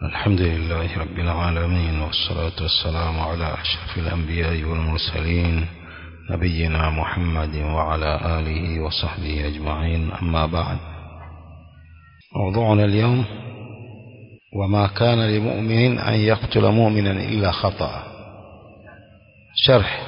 الحمد لله رب العالمين والصلاة والسلام على أشرف الأنبياء والمرسلين نبينا محمد وعلى آله وصحبه أجمعين أما بعد موضوعنا اليوم وما كان لمؤمن أن يقتل مؤمنا إلا خطأ شرح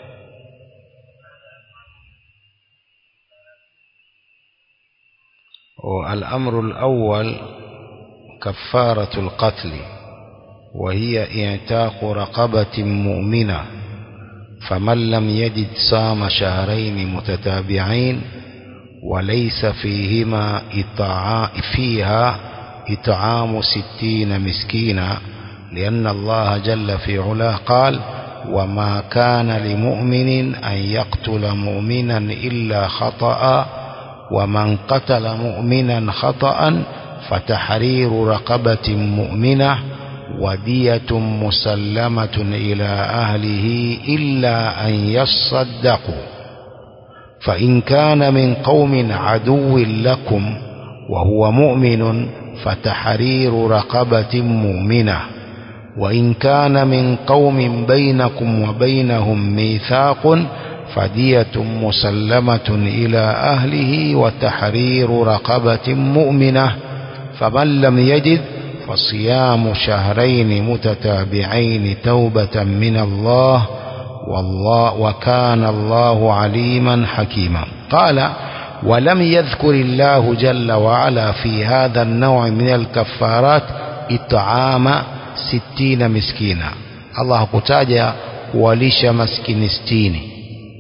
والأمر الأول كفارة القتل وهي اعتاق رقبة مؤمنة فمن لم يجد صام شهرين متتابعين وليس فيهما إطعاء فيها إطعام ستين مسكينا لأن الله جل في علاه قال وما كان لمؤمن أن يقتل مؤمنا إلا خطأ ومن قتل مؤمنا خطأ فتحرير رقبة مؤمنة ودية مسلمة إلى أهله إلا أن يصدقوا فإن كان من قوم عدو لكم وهو مؤمن فتحرير رقبة مؤمنة وإن كان من قوم بينكم وبينهم ميثاق فدية مسلمة إلى أهله وتحرير رقبة مؤمنة فمن لم يجد فصيام شهرين متتابعين توبة من الله والله وكان الله عليما حكيما قال ولم يذكر الله جل وعلا في هذا النوع من الكفارات إطعام ستين مسكينا الله كتاجا ولش مسكين ستيني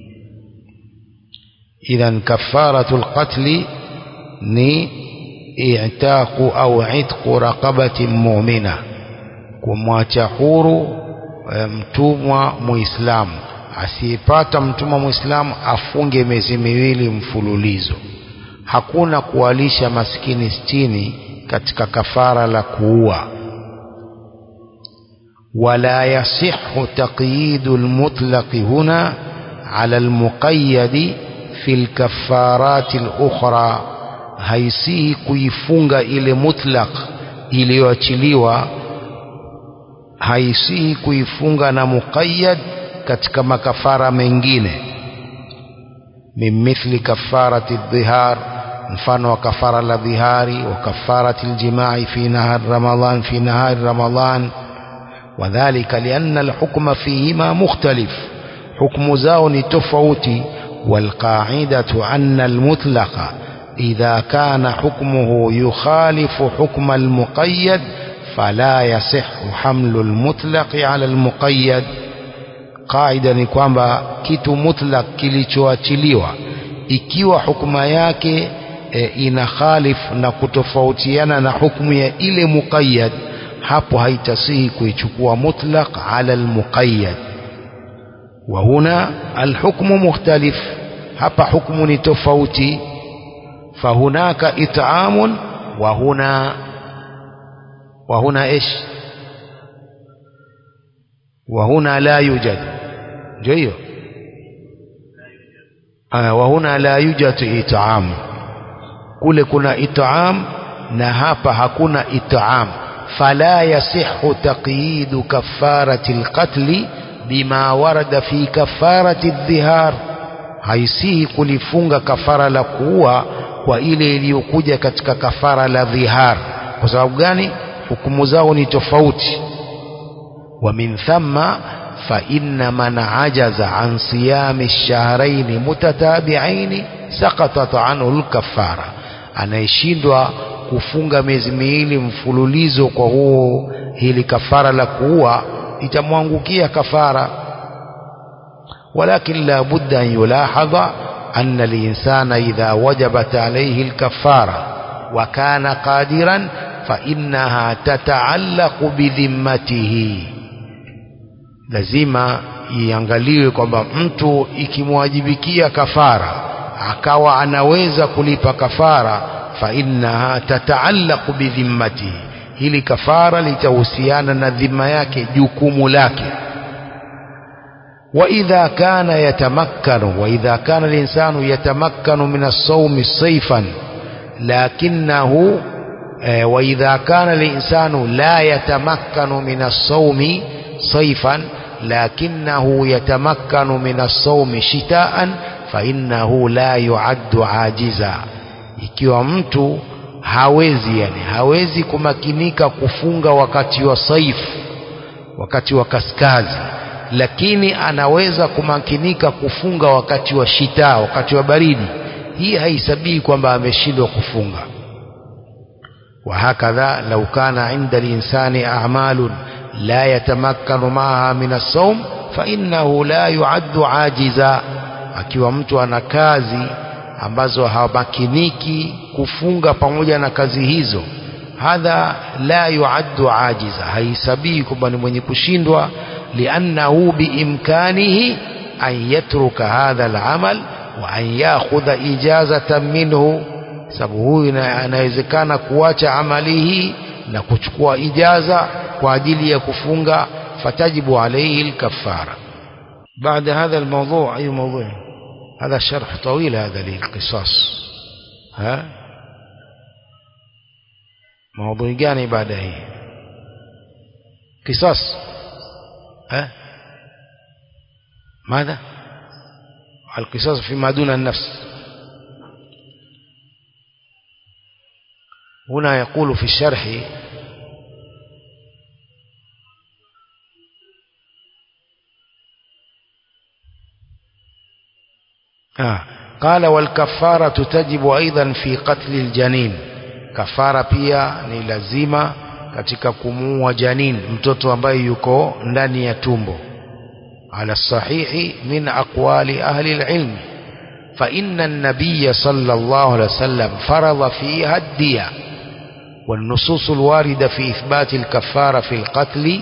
إذا كفارة القتل ni i'taqu au itqu raqabatin mu'mina kumwacha huru mtumwa muislamu asiyepata mtumwa muislamu afunge miezi miwili mfululizo hakuna kuwalisha maskini sitini katika kafara la kuua wala yasihu taqyidu almutlaq huna ala almuqayyad fi alkafarat alukhra haisihi kuifunga ile mutlaq iliyoachiliwa haisihi kuifunga na muqayyad katika makafara mengine min mithli kafarati dhihar mfano wa kafara la dhihari wa kafarati aljimai fi nahar ramadan fi nahar ramadan وذلك لأن الحكم فيهما مختلف حكم زاون تفوتي والقاعدة أن المطلق إذا كان حكمه يخالف حكم المقيد فلا يصح حمل المطلق على المقيد قاعدة ni kwamba kitu mutlaq kilichoachiliwa ikiwa hukuma yake e, ina khalif na kutofautiana na hukumu ya ile muqayyad hapo haitasihi kuichukua mutlaq ala almuqayyad wa huna alhukmu mukhtalif hapa hukmu ni tofauti فهناك إطعام وهنا وهنا إيش وهنا لا يوجد جيد آه وهنا لا يوجد إطعام كل كنا إطعام نهاب هكنا إطعام فلا يصح تقييد كفارة القتل بما ورد في كفارة الظهار haisihi kulifunga kafara la kuua kwa ile iliyokuja katika kafara la dhihar kwa sababu gani hukumu zao ni tofauti wa min thamma fa inna man ajaza an siyami shahrayn mutatabi'ain saqatat anhu al-kaffara anayeshindwa kufunga miezi miwili mfululizo kwa huo hili kafara la kuua itamwangukia kafara ولكن لا بد أن يلاحظ أن الإنسان إذا وجبت عليه الكفارة وكان قادرا فإنها تتعلق بذمته lazima iangaliwe kwamba mtu ikimwajibikia kafara akawa anaweza kulipa kafara fa innaha tataallaqu bidhimmatihi hili kafara litahusiana na dhima yake jukumu lake وإذا كان يتمكن وإذا كان الإنسان يتمكن من الصوم صيفا لكنه e, wa idha kana linsanu la yatamakkanu min as-sawmi sayfan lakinahu yatamakkanu min as-sawmi shitaan fa innahu la yuaddu ajiza ikiwa mtu hawezi yani hawezi kumakinika kufunga wakati wa saifu wakati wa kaskazi lakini anaweza kumakinika kufunga wakati wa shita wakati wa baridi hii haisabii kwamba ameshindwa kufunga وهكذا لو كان عند الإنسان أعمال لا يتمكن معها من الصوم فإنه لا يعد عاجزا akiwa mtu ana kazi ambazo hamakiniki kufunga pamoja na kazi hizo hadha la yuaddu ajiza haisabii kwamba ni mwenye kushindwa liannahu biimkanihi an yatruka hadha alamal wa an yakhudha ijazatan minhu sababu huyu anawezekana kuacha amali hii na kuchukua ijaza kwa ajili ya kufunga fatajibu alayhi alkafara بعد هذا الموضوع أي موضوع هذا شرح طويل هذا للقصاص ها موضوع gani baada hii قصاص ها ماذا القصاص فيما دون النفس هنا يقول في الشرح آه. قال والكفارة تجب أيضا في قتل الجنين كفارة pia ni lazima katika kumuua janin mtoto ambaye yuko ndani ya tumbo على الصحيح من أقوال أهل العلم فإن النبي صلى الله عليه وسلم فرض فيها الدية والنصوص الواردة في إثبات الكفارة في القتل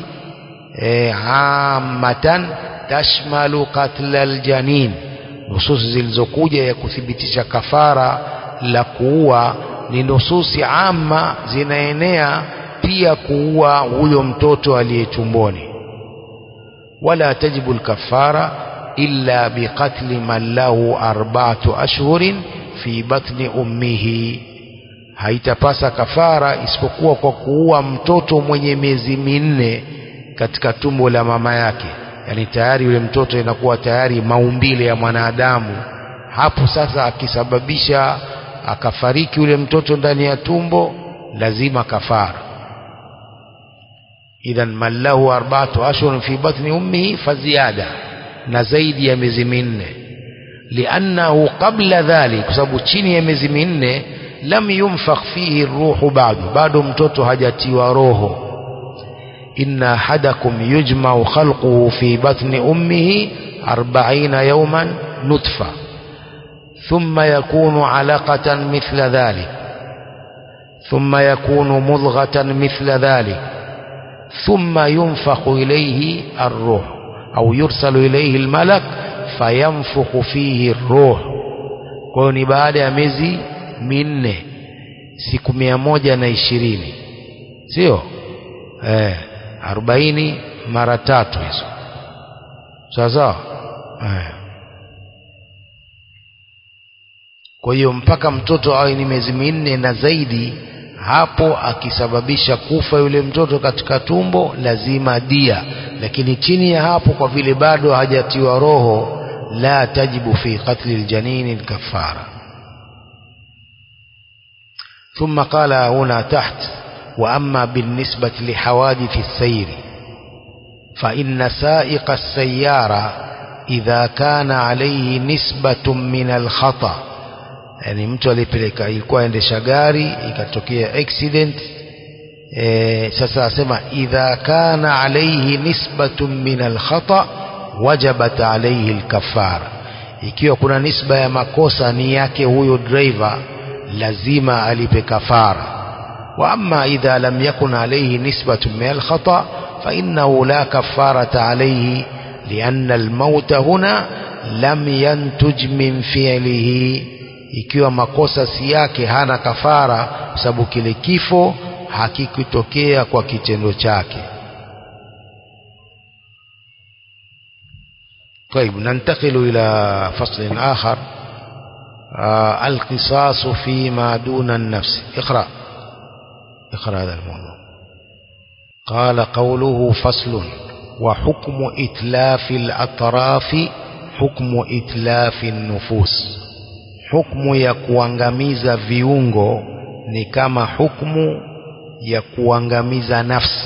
عامة تشمل قتل الجنين nususi zilizokuja ya kuthibitisha kafara la kuua ni nususi ama zinaenea pia kuua huyo mtoto aliye tumboni wala tajibu lkafara illa biqatli man lahu arba'atu ashhurin fi batni ummihi haitapasa kafara isipokuwa kwa kuua mtoto mwenye miezi minne katika tumbo la mama yake yani tayari yule mtoto inakuwa tayari maumbile ya mwanadamu hapo sasa akisababisha akafariki yule mtoto ndani ya tumbo lazima kafara idhan man lahu arba'atu ashhurun fi batni ummihi faziada na zaidi ya miezi minne liannahu qabla dhalik kwa sababu chini ya miezi minne lam yunfakh fihi ruhu bado bado mtoto hajatiwa roho إن أحدكم يجمع خلقه في بطن أمه أربعين يوما نطفة ثم يكون علقة مثل ذلك ثم يكون مضغة مثل ذلك ثم ينفخ إليه الروح أو يرسل إليه الملك فينفخ فيه الروح كوني بعد مزي minne siku mia moja na ishirini sio eh, arobaini mara tatu hizo sawa sawa eh. kwa hiyo mpaka mtoto awe ni miezi minne na zaidi hapo akisababisha kufa yule mtoto katika tumbo lazima dia lakini chini ya hapo kwa vile bado hajatiwa roho la tajibu fi qatli aljanini alkafara ثم قال هنا تحت وأما بالنسبة لحوادث السير فإن سائق السيارة إذا كان عليه نسبة من الخطأ yani mtu alipeleka ilikuwa endesha gari ikatokea accident e, sasa asema idha kana alayhi nisbatun min alkhata wajabat alayhi alkafara ikiwa kuna nisba ya makosa ni yake huyo driver lazima alipe kafara wa amma idha lam yakun alayhi nisbatun min alkhata fa innahu la kafarata alayhi لأن الموت هنا لم ينتج من فعله ikiwa makosa si yake hana kafara kwa sababu kile kifo hakikutokea kwa kitendo chake طيب ننتقل إلى فصل آخر آه القصاص فيما دون النفس اقرأ اقرأ هذا الموضوع قال قوله فصل وحكم إتلاف الأطراف حكم إتلاف النفوس حكم ya kuangamiza viungo ni kama hukmu ya kuangamiza nafsi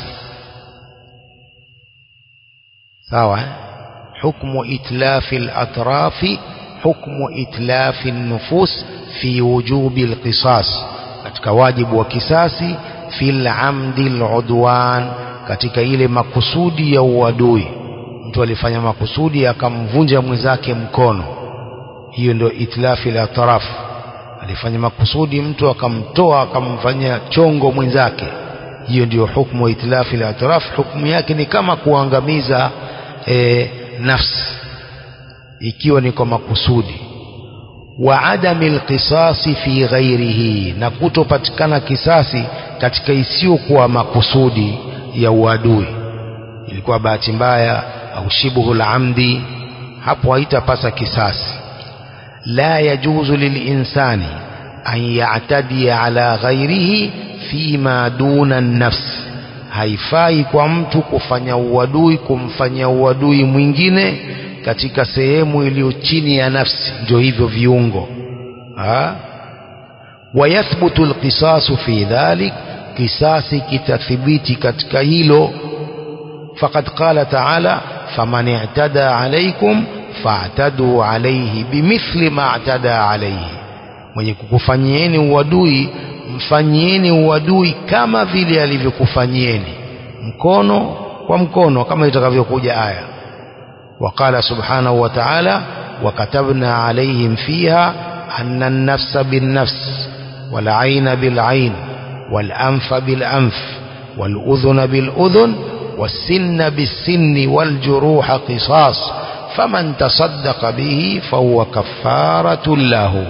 sawa hukmu itlafi al-atrafi hukmu itlafi an-nufus fi wujubi al-qisas katika wajibu wa kisasi fil amdi al-udwan katika ile makusudi ya uadui mtu alifanya makusudi akamvunja mwenzake mkono hiyo ndio itlafi al-atraf alifanya makusudi mtu akamtoa akamfanyia chongo mwenzake hiyo ndio hukmu itlafi al-atraf hukmu yake ni kama kuangamiza e, nafsi ikiwa ni kwa makusudi wa adami alqisasi fi ghairihi na kutopatikana kisasi katika isiyokuwa makusudi ya uadui ilikuwa bahati mbaya au shibuhu amdi hapo haitapasa kisasi la yajuzu lilinsani an ya'tadi ala ghairihi fima duna an-nafs haifai kwa mtu kufanya uadui kumfanyia uadui mwingine katika sehemu iliyo chini ya nafsi ndio hivyo viungo ha wayathbutu alqisasu fi dhalik kisasi kitathibiti katika hilo faqad qala ta'ala faman i'tada alaykum fa'tadu alayhi bimithli ma i'tada alayhi mwenye kukufanyieni uadui mfanyieni uadui kama vile alivyokufanyieni mkono kwa mkono kama itakavyokuja aya وقال سبحانه وتعالى وكتبنا عليهم فيها أن النفس بالنفس والعين بالعين والأنف بالأنف والأذن بالأذن والسن بالسن والجروح قصاص فمن تصدق به فهو كفارة له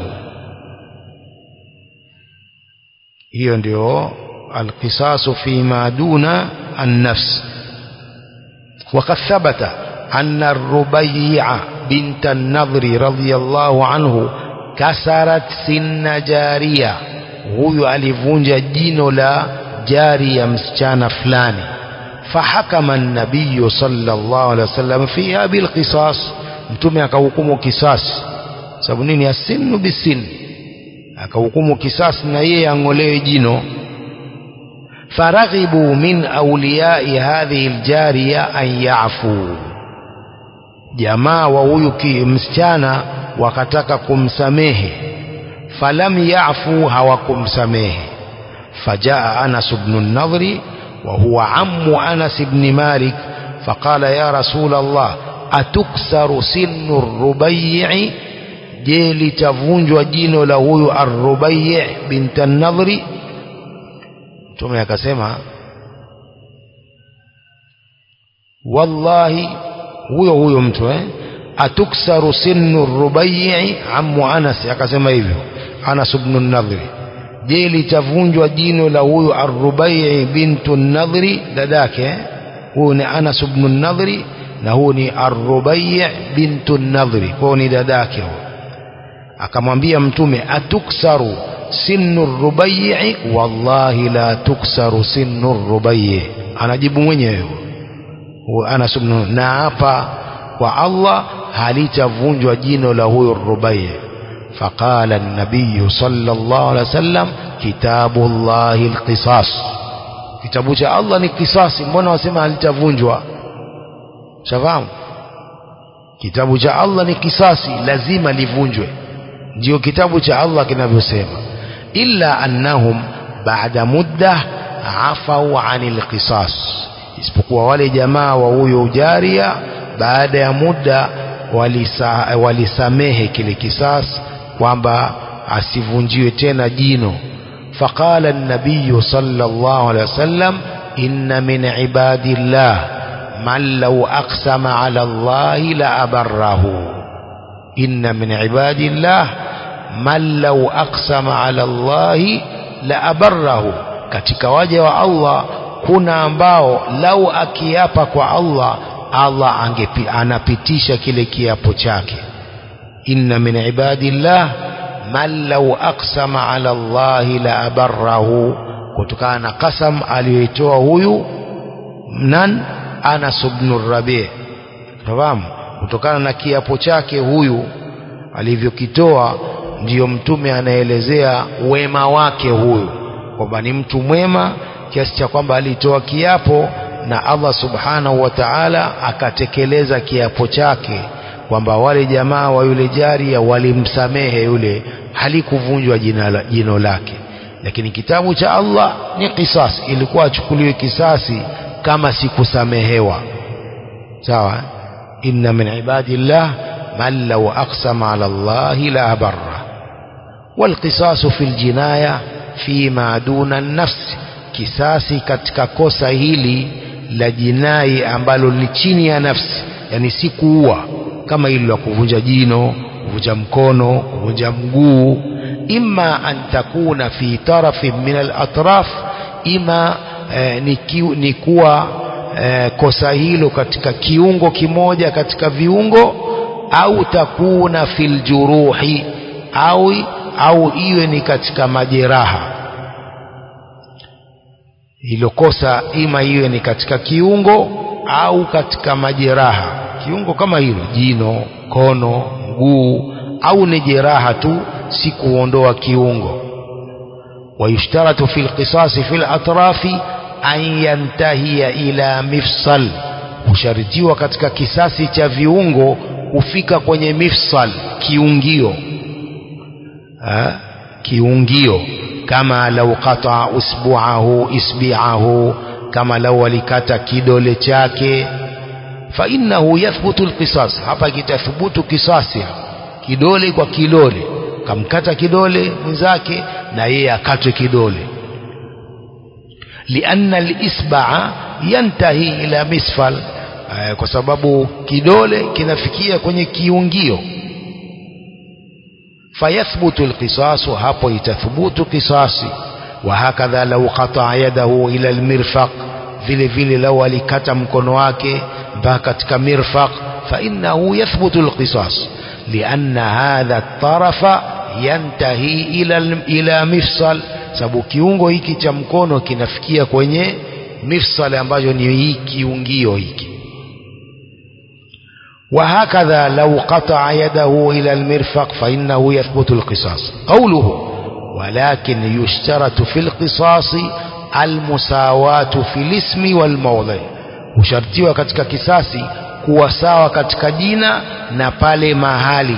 hiyo ndio alqisasu fima duna annafs وقد ثبت أن الربيع بنت النضر رضي الله عنه كسرت سن جارية huyu alivunja jino la jari ya msichana fulani fahakama nabiyu sallallahu alaihi wasallam fiha bilqisas mtume akahukumu kisasi sababu nini asinu bisin akahukumu kisasi na yeye ang'olewe jino faraghibu min awliyai hadhihi aljariya an yafu jamaa wa huyu msichana wakataka kumsamehe falam yafu hawakumsamehe fajaa anas bnu nadhri وهو عم أنس بن مالك فقال يا رسول الله أتكسر سن الربيع جيل تفونج جينو له الربيع بنت النضر ثم يكسمها والله huyo huyo mtu eh atuksaru sinnu rubai ammu anas akasema hivyo anas ibn an-nadhri je litavunjwa jino la huyu arrubai bintu nadhri dadake huyu ni anas ibn nadhri na huyu ni arrubai bintu nadhri kwao ni dadake huyu akamwambia mtume atuksaru sinnu rubai wallahi la tuksaru sinnu rubai anajibu mwenyewe huyu anas ibn na hapa kwa Allah halitavunjwa jino la huyu rubai فقال النبي صلى الله عليه وسلم كتاب الله القصاص kitabu cha Allah ni kisasi mbona wasema halitavunjwa shafahamu kitabu cha Allah ni kisasi lazima livunjwe ndio kitabu cha Allah kinavyosema illa annahum ba'da mudda afau anil qisas isipokuwa wale jamaa wa huyo ujaria baada ya muda walisa, walisamehe kile kisasi kwamba asivunjiwe tena jino faqala an-nabiy sallallahu alayhi wasallam inna min ibadillah man law aqsama ala Allah la abarrahu inna min ibadillah man law aqsama ala Allah la abarrahu katika waja wa Allah kuna ambao lau akiapa kwa Allah Allah angepi, anapitisha kile kiapo chake inna min ibadillah man law aqsama ala Allah la abarrahu kutokana na kasam aliyoitoa huyu nan Anas ibn Rabi fahamu kutokana na kiapo chake huyu alivyokitoa ndiyo mtume anaelezea wema wake huyu kwamba ni mtu mwema kiasi cha kwamba alitoa kiapo na Allah subhanahu wa ta'ala akatekeleza kiapo chake kwamba wale jamaa wa yule jaria walimsamehe yule halikuvunjwa jina jino lake lakini kitabu cha Allah ni kisasi ilikuwa achukuliwe kisasi kama sikusamehewa sawa inna min ibadillah man law aqsama ala Allah la barra والقصاص في الجناية فيما دون النفس kisasi katika kosa hili la jinai ambalo ni chini ya nafsi yani si kuua kama hilo la kuvunja jino kuvunja mkono kuvunja mguu imma an takuna fi tarafin min al-atraf ima eh, ni, kiu, ni kuwa eh, kosa hilo katika kiungo kimoja katika viungo au takuna fil juruhi au au iwe ni katika majeraha hilo kosa ima iwe ni katika kiungo au katika majeraha kiungo kama hilo jino kono mguu au ni jeraha tu si kuondoa kiungo ويشترط في القصاص في الأطراف أن ينتهي إلى مفصل husharitiwa katika kisasi cha viungo kufika kwenye mifsal kiungio ha? kiungio kama lau qata usbuahu isbiahu kama lau alikata kidole chake fa innahu yathbutu alqisas hapa kitathubutu kisasi kidole kwa kidole kamkata kidole mwenzake na yeye akatwe kidole lianna alisba'a yantahi ila misfal kwa sababu kidole kinafikia kwenye kiungio fayathbutu alqisasu hapo itathubutu kisasi وهكذا لو قطع يده إلى المرفق vile vile lau alikata mkono wake mpaka katika mirfaq فإنه يثبت القصاص لأن هذا الطرف ينتهي إلى إلى مفصل sababu kiungo hiki cha mkono kinafikia kwenye mifsal ambacho ni hii kiungio hiki وهكذا لو قطع يده إلى المرفق فإنه يثبت القصاص قوله ولكن يشترط في القصاص المساواة في الاسم والموضع hushartiwa katika kisasi kuwa sawa katika jina na pale mahali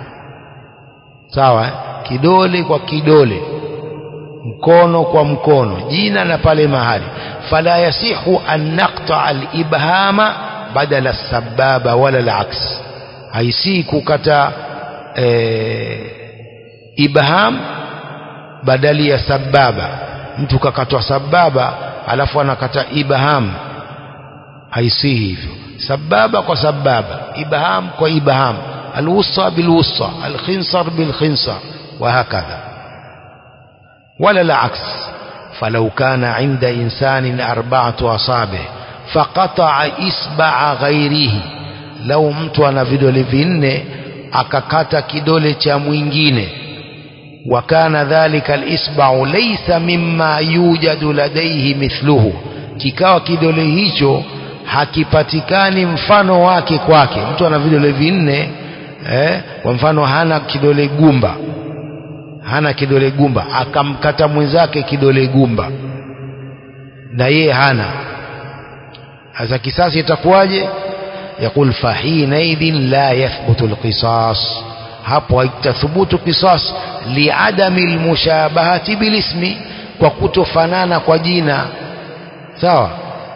sawa kidole kwa kidole mkono kwa mkono jina na pale mahali fala yasihu an naqta al-ibhama badala sababa wala al-aks haisi kukata e, ibham badali ya sababa mtu kakatwa sababa alafu anakata ibham haisi hivyo sababa kwa sababa ibham kwa ibham alwusta bilwusta alkhinsar bilkhinsar وهكذا ولا العكس فلو كان عند إنسان أربعة أصابع فقطع إصبع غيره لو mtu ana vidole vinne akakata kidole cha mwingine وكان ذلك الإصبع ليس مما يوجد لديه مثله kikawa kidole hicho hakipatikani mfano wake kwake mtu ana vidole vinne eh, kwa mfano hana kidole gumba hana kidole gumba akamkata mwenzake kidole gumba na yeye hana sasa kisasi itakuwaje يقول فحينئذ لا يثبت القصاص hapo haitathubutu qisas liadami almushabahati bilismi kwa kutofanana kwa jina sawa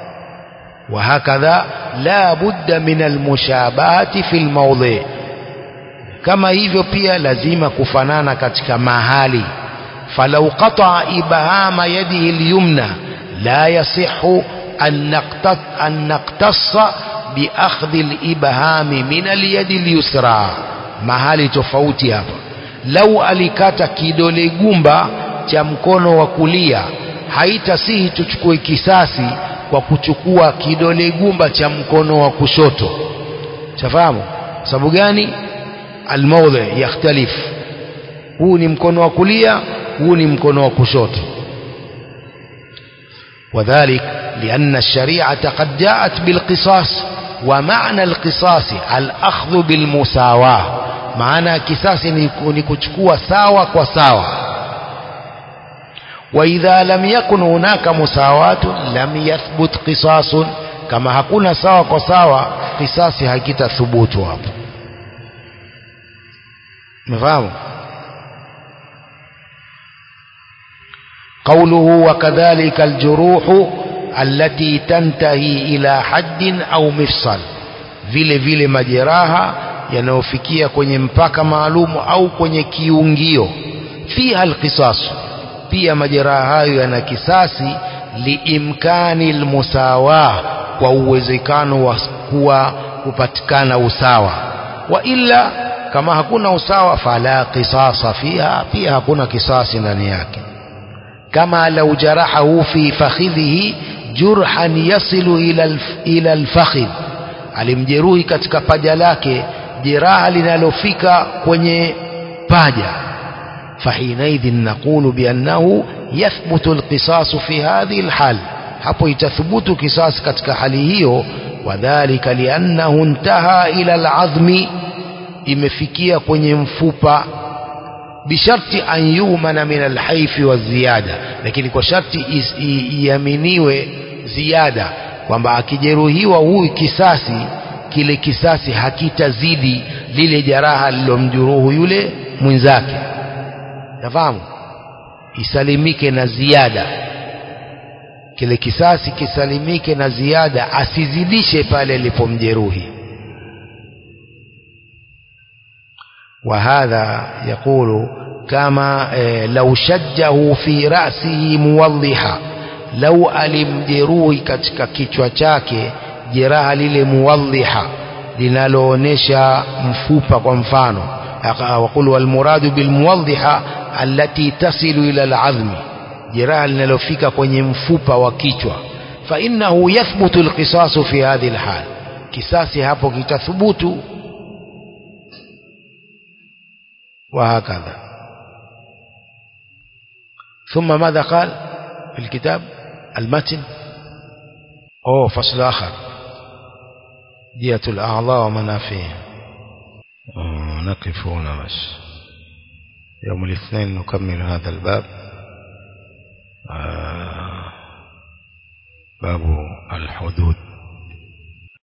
وهكذا لا بد من المشابهة في الموضع kama hivyo pia lazima kufanana katika mahali falau qata ibhama yadihi alyumna la yasihu an naqtat an naqtassa bi akhdhi alibhami min alyadi alyusra mahali tofauti hapa lau alikata kidole gumba cha mkono wa kulia haitasihi tuchukue kisasi kwa kuchukua kidole gumba cha mkono wa kushoto chafahamu sababu gani almawdhi yakhtalif huu ni mkono wa kulia huu ni mkono wa kushoto وذلك لأن الشريعة قد جاءت بالقصاص ومعنى القصاص الأخذ بالمساواة معنى كساس نكتكوا ساوى وساوى وإذا لم يكن هناك مساواة لم يثبت قصاص كما hakuna sawa kwa sawa kisasi hakitathubutu hapo mfahamu قوله وكذلك الجروح التي تنتهي إلى حد أو مفصل vile vile majeraha yanayofikia kwenye mpaka maalumu au kwenye kiungio fiha alqisas pia majeraha hayo yana kisasi liimkani almusawa kwa uwezekano wa kuwa kupatikana usawa wa illa kama hakuna usawa fala qisasa fiha pia hakuna kisasi ndani yake كما لو جرحه في فخذه جرحا يصل إلى إلى الفخذ alimjeruhi katika paja lake jeraha linalofika kwenye paja fahinaidhin naqulu biannahu yathbutu alqisasu fi hadhihi alhal hapo itathubutu kisasi katika hali hiyo wadhalika liannahu intaha ila alazmi imefikia kwenye mfupa bisharti an yumana min alhaifi wa ziyada lakini kwa sharti iaminiwe ziada kwamba akijeruhiwa huyu kisasi kile kisasi hakitazidi lile jeraha lilomjuruhu yule mwenzake nafahamu isalimike na ziada kile kisasi kisalimike na ziada asizidishe pale alipomjeruhi وهذا يقول كما لو شجه في رأسه موضحا لو alimjeruhi katika kichwa chake jeraha lile muwadhiha linaloonesha mfupa kwa mfano وقل والمراد بالموضحة التي تصل إلى العظم jeraha linalofika kwenye mfupa wa kichwa فإنه يثبت القصاص في هذه الحال kisasi hapo kitathubutu وهكذا ثم ماذا قال في الكتاب المتن أوه فصل آخر دية الأعضاء ومنافعها نقف هنا بس يوم الاثنين نكمل هذا الباب آه باب الحدود